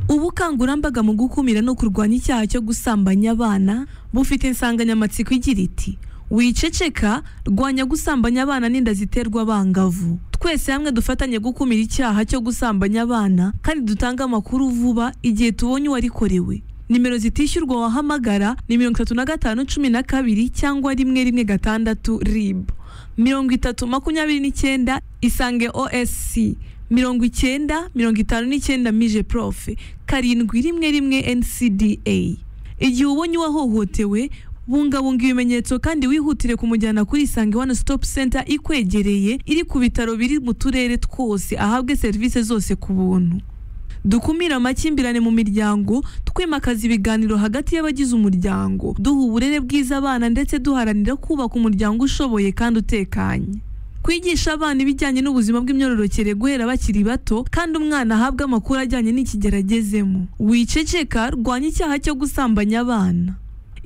ubukangurambaga mu gukumira no kurwanya icyaha cyo gusambanya abana bufite insanganyamatsiko igira iti wiceceka rwanya gusambanya abana n'inda ziterwa abangavu twese hamwe dufatanye gukumira icyaha cyo gusambanya abana kandi dutange amakuru vuba igihe tubonye uwarikorewe nimero zitishyurwa wahamagara ni mirongo itatu na gatanu cumi na kabiri cyangwa rimwe rimwe gatandatu rib mirongo itatu makumyabiri n'icyenda isange osc mirongo icyenda mirongo itanu n'icyenda mije profe karindwi rimwe rimwe ncda igihe ubonye uwahohotewe bungabunga ibimenyetso kandi wihutire kumujyana kuri isange one stop center ikwegereye iri ku bitaro biri mu turere twose ahabwe serivisi zose ku buntu dukumire amakimbirane mu miryango twimakaza ibiganiro hagati y'abagize umuryango duha uburere bwiza abana ndetse duharanira kubaka umuryango ushoboye kandi utekanye kwigisha abana ibijyanye n'ubuzima bw'imyororokere guhera bakiri bato kandi umwana ahabwa amakuru ajyanye n'ikigero agezemo wiceceka rwanya icyaha cyo gusambanya abana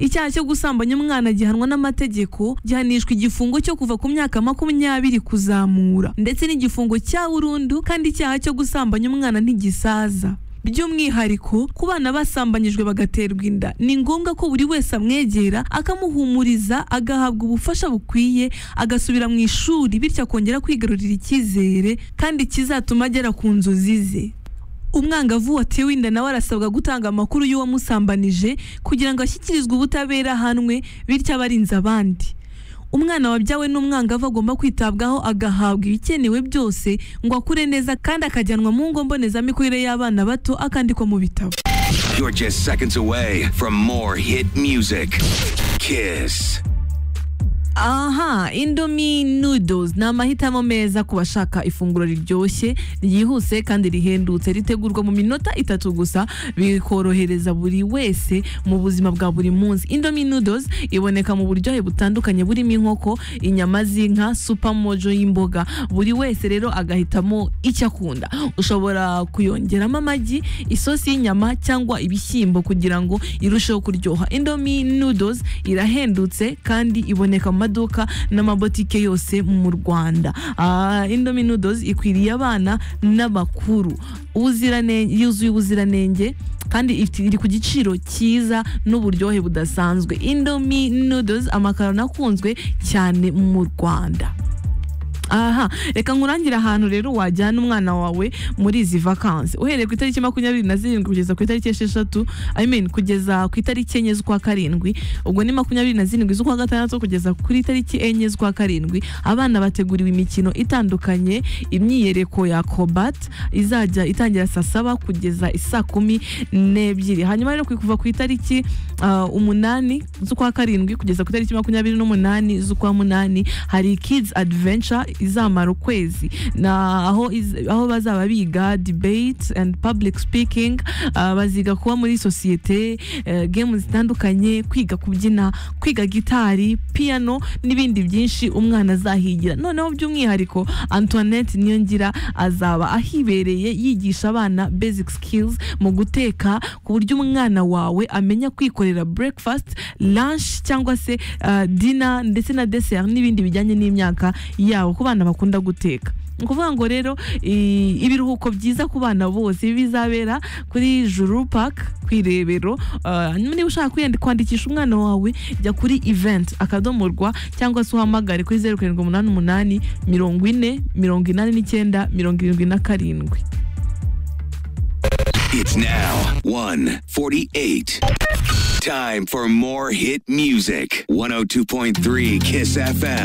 icyaha cyo gusambanya umwana gihanwa n'amategeko gihanishwa igifungo cyo kuva ku myaka makumyabiri kuzamura ndetse n'igifungo cya burundu kandi icyaha cyo gusambanya umwana ntigisaza by'umwihariko ku bana basambanyijwe bagaterwa inda ni ngombwa ko buri wese amwegera akamuhumuriza agahabwa ubufasha bukwiye agasubira mu ishuri bityo akongera kwigarurira icyizere kandi kizatuma agera ku nzozi ze umwangavu watewe inda nawe arasabwa gutanga amakuru y'uwamusambanije kugira ngo ashyikirizwe ubutabera ahanwe bityo aba arinze abandi umwana wabyawe n'umwangavu agomba kwitabwaho agahabwa ibikenewe byose ngo akure neza kandi akajyanwa mu ngo mbonezamikurire y'abana bato akandikwa mu bitabo You're just seconds away from more hit music. Kiss. aha indomie noodles ni amahitamo meza ku bashaka ifunguro riryoshye ryihuse kandi rihendutse ritegurwa mu minota itatu gusa bikorohereza buri wese mu buzima bwa buri munsi indomie noodles iboneka mu buryohe butandukanye burimo inkoko inyama z'inka supermojo y'imboga buri wese rero agahitamo icyo akunda ushobora kuyongeramo amagi isosi y'inyama cyangwa ibishyimbo kugira ngo irusheho kuryoha indomie noodles irahendutse kandi iboneka mu maduka n'amabotike yose mu rwanda Ah, indomie noodles ikwiriye abana n'abakuru ubuziranenge yuzuye ubuziranenge kandi ifite- iri ku giciro cyiza n'uburyohe budasanzwe indomie noodles amakaroni akunzwe cyane mu rwanda aha reka nkurangire ahantu rero wajyana umwana wawe muri izi vakansi uhereye ku itariki makumyabiri na zirindwi kugeza ku itariki esheshatu I mean kugeza ku itariki enye z'ukwa karindwi ubwo ni makumyabiri na zirindwi z'ukwa gatandatu kugeza kuri itariki enye z'ukwa karindwi abana bateguriwe imikino itandukanye imyiyereko ya kobat izajya itangira saa saba kugeza isaa kumi n'ebyiri hanyuma rero kuva ku itariki ah, umunani z'ukwa karindwi kugeza ku itariki makumyabiri n'umunani z'ukwa munani hari kids adventure izamara ukwezi na aho, iz, aho bazaba biga debate and public speaking ah, baziga kuba muri sosiyete eh, game zitandukanye kwiga kubyina kwiga gitari piano n'ibindi byinshi umwana azahigira noneho by'umwihariko antoinette niyongira azaba ahibereye yigisha abana basic skills mu guteka ku buryo umwana wawe amenya kwikorera breakfast lunch cyangwa se ah, dinner ndetse na dessert n'ibindi bijyanye n'imyaka yabo ku bana bakunda guteka ni ukuvuga ngo rero i- ibiruhuko byiza ku bana bose bizabera kuri juru park ku irebero Ah, niba ushaka kwiyandi- kwandikisha umwana wawe jya kuri event akadomorwa cyangwa se uhamagare kuri zeru karindwi umunani umunani mirongo ine mirongo inani n'icyenda mirongo irindwi na karindwi It's now 148. Time for more hit music. 102.3 Kiss FM.